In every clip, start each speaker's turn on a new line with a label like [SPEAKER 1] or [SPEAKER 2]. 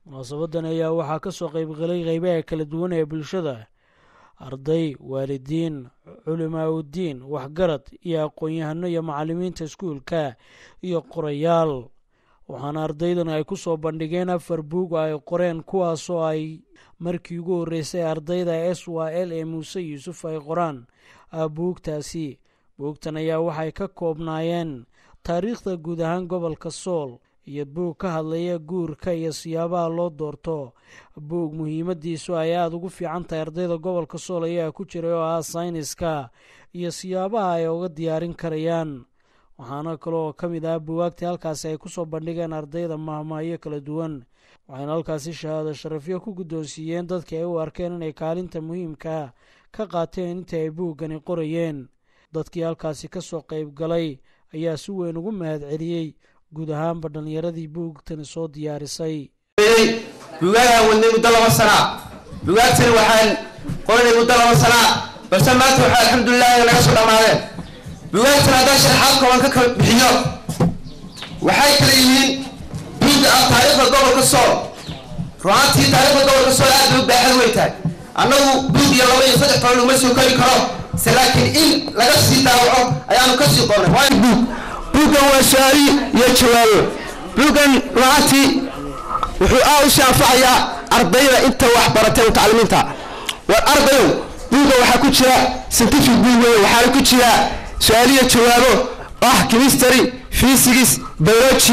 [SPEAKER 1] munaasabadan ayaa waxaa ka soo qaybgalay qeybaha kala duwan ee bulshada arday waalidiin culimaaudiin waxgarad iyo aqoon-yahano iyo macallimiinta iskuulka iyo qorayaal waxaana ardaydan ay ku soo bandhigeen afar buug oo ay qoreen kuwaasoo ay markii ugu horreysay ardayda s y l ee muuse yuusuf ay qoraan buugtaasi buugtan ayaa waxay ka koobnaayeen taariikhda guud ahaan gobolka sool iyo buug ka hadlaya guurka iyo siyaabaha loo doorto buug muhiimadiisu ay aada ugu fiican tahay ardayda gobolka sool ayaa ku jiray oo ah sayniska iyo siyaabaha ay uga diyaarin karayaan waxaana kale oo ka mid ah buwaagtii halkaasi ay kusoo bandhigeen ardayda mahmahyo kala duwan waxayna halkaasi shahaado sharafyo ku guddoonsiiyeen dadkii ay u arkeen inay kaalinta muhiimka ka qaateen intii ay buuggani qorayeen dadkii halkaasi ka soo qayb galay ayaa si weyn ugu mahad celiyey guud ahaanba dhallinyaradii buugtani soo diyaarisay
[SPEAKER 2] buugaagaan wadnay muddo laba sanaa buugaagtani waxaan qoranay muddo laba sanaa balse maanta waxaa alxamdulilahi naga soo dhammaadeen buugaagtan haddaan sharaxaad kooban ka kala bixiyo waxay kala yihiin buugga ah taariikhda gobolka sool ru'aantii taariikhda gobolka sool aad bay u baaxad weyn tahay annagu buug iyo laba iyo saddex toban laguma soo kori karo se laakiin in laga sii daawaco ayaanu ka sii qornay waayo buug buuggan waa su-aali iyo jawaabo buuggan ru'aantii wuxuu aa u shaafacayaa ardayda inta wax baratay mutacalimiinta war ardayow buugga waxaa ku jira scientific buug weyn waxaana ku jira su-aaliyo jawaabo ah chemistry physics biology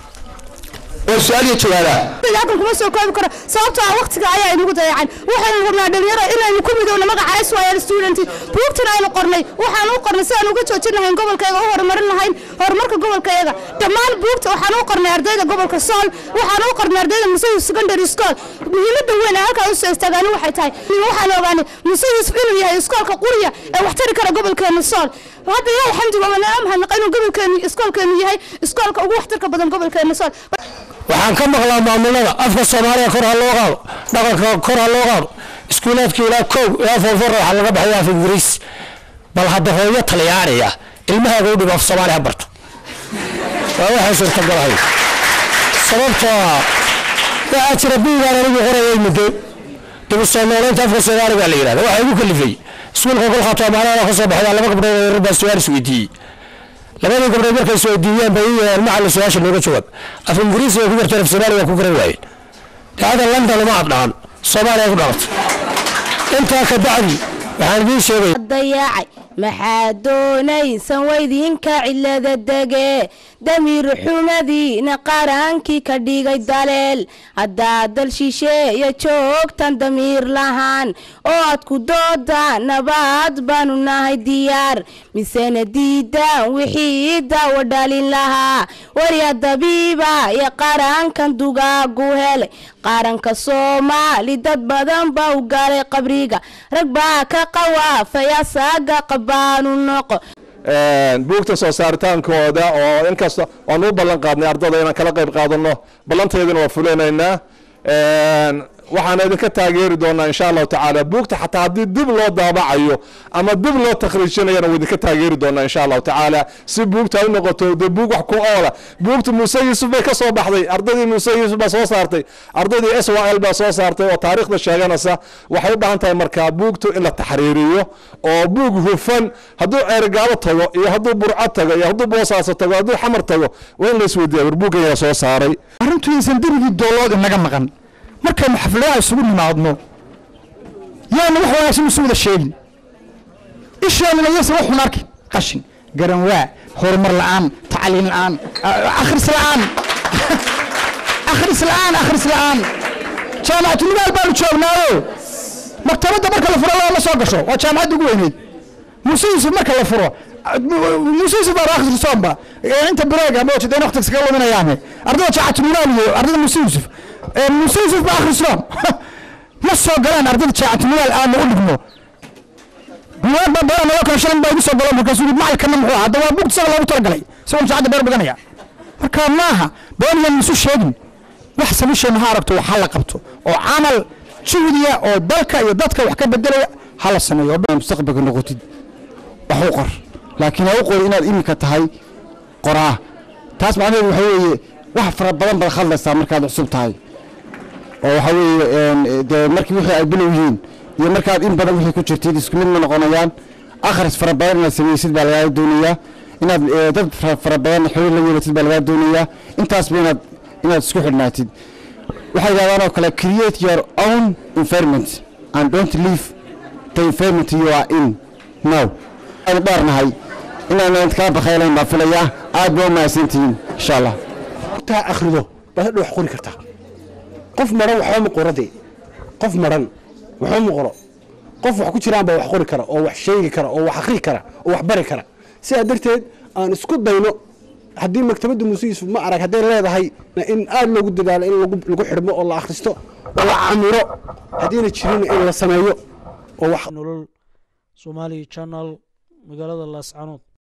[SPEAKER 2] oo su-aaliyo jawaabaa
[SPEAKER 3] halkan kuma soo koobi karo sababtoo ah waqtiga ayaa inagu dayacan waxaynu rabnaa dhalinyaro inaynu ku midowno magaca syl student buugtan aynu qornay waxaan u qornay si aan uga joojin lahayn gobolkayaga u horumarin lahayn horumarka gobolkayaga dhammaan buugta waxaan u qornay ardayda gobolka sool waxaan u qornay ardayda musayus secondary school muhiimada weyn ee halkaa usoo istaagaani waxay tahay waxaan ogaanay musayus inuu yahay iskoolka quriya ee wax tari kara gobolkeena sool hadda ilahay xamdiga wanaa mahadnaqa inuu gobolkeenu iskoolkeenu yahay iskoolka ugu waxtarka badan gobolkeena sool
[SPEAKER 4] waxaan ka maqlaa maamulada afka soomaaliya kor ha loo qaado dhaqanka kor ha loo qaado iskuulaadka ilaa kow ilaa foofora waxaa laga baxaya af ingiriis bal hadda hooyo talyaaniya ilmahaaga u dhigo af soomaali ha barto waa waxay suurtagalahay sababtoo ah waxaa jira buugaan anigu qorayay muddo dib u soo nooleynta afka soomaaliga la yidhahda waxaa igu kalifay iskuulka kolkaato amaanada ka soo baxda laba gabdhood oo yarar baa su-aal isweydiiyey labadii gabdhood markay isweydiiyeen bay u yeereen macalin su-aasha nooga jawaab af ingiriisi way ku garteen af soomaaliga ku garan waayeen dacada london uma abdhacan soomaaliya ku dhalatay intaa ka bacdi waxaan idiin sheegay
[SPEAKER 5] dayaacay maxaa doonaysan waydinka cilada dege damiir xumadiina qaraankii ka dhigay daleel haddaad dal shisheeya joogtan damiir lahaan oo aad ku doodaan nabaad baanu nahay diyaar misena diidaan wixii daawo dhalin lahaa warya dabiiba iyo qarankan dugaagu helay qaranka soomaali dad badan baa u galay qabriga rag baa ka qawaafay asaaga qabaanu noqo
[SPEAKER 6] buugta soo saaritaankooda oo inkasta waan u ballan qaadnay ardada inaan kala qayb qaadano ballanteedina waa fulinaynaa waxaana idinka taageeri doonaa insha allahu tacaala buugta xataa haddii dib loo daabacayo ama dib loo takhriijinayana waa idinka taageeri doonaa insha allahu tacaala si buugta ay u noqoto dee buug wax ku oola buugta muuse yuusuf bay ka soo baxday ardaydii muuse yuusuf baa soo saartay ardaydii s y l baa soo saartay oo taariikhda sheeganaysa waxay u baahan tahay markaa buugtu in la taxriiriyo oo buug hufan hadduu ceerigaabo tago iyo hadduu burco tago iyo hadduu boosaaso tago hadduu xamar tago waa in la isweydiiya war buuggan yaa soo saaray
[SPEAKER 7] arrintu aysan derigii doolood inaga maqan markaynu xafladaha isugu nimaadno yaanu wax wanaagsan isu wada sheegin isheenuna yaysan wax xun arkin qashin garanwaa horumar la'aan tacliin la'aan akhris la'aan akhris la'aan akhris la'aan jaamacatulimaal baanu joognaayo maktabadda marka la furo lama soo gasho waa jaamacadda ugu weyneyd muuse yuusuf marka la furo muuse yuusuf baa akhrisoomba inta bireega moojida in waqtiga iskaga luminayaane ardada jaamacatulimaal iyo ardada muuse yuusuf muuse yuusuf baa akhrisoom ma soo galaan ardada jaamacatulimaal aanu u dhigno buwaag baa beera naloo kale shalin baa igu soo galo markaasuu yidhi macalkana muxuu ahaa hadda waa bugta isaga loogu talagalay isagoo jaacadda beer dhiganaya marka maaha beenyan isu sheegin wax solution ha aragto wax hala qabto oo camal juhdiya oo dalka iyo dadka wax ka bedelaya hala sameeyo
[SPEAKER 8] mustaqbalka noqotid wax u qor laakiin ha u qori inaad iminka tahay qoraa taas macnaheedu waxa weeye wax fara badan baad khaldaysaa markaad cusub tahay oo waxa weeye dee markii wixii ay bilow yihiin iyo markaad in badan wixii ku jirtid isku mid ma noqonayaan akhris fara badan inaad samaysid baa lagaa doonayaa inaad dad fara badan xiriir la yeelatid baa lagaa doonayaa intaasba inaad inaad isku xidhnaatid waxay yidhahdaan oo kale create your own environment and don't leave the environment you are in now aanu dheernahay inaan kala bakaylayn baa filayaa aad baa u mahadsantihiin insha allah
[SPEAKER 9] taa akhrido baad hadhow wax qori kartaa qof maran waxba ma qorade qof maran waxba ma qoro qof wax ku jiraan baa wax qori kara oo wax sheegi kara oo wax akhri kara oo wax bari kara sidaa darteed aan isku dayno haddii maktabadda muuse yuusuf ma arag hadday leedahay in aad loogu dadaalo in lagu xidhmo oo la akhristo oo la camiro haddiina jirin in la sameeyo oo wax
[SPEAKER 1] nolol somali channel magaalada laascanood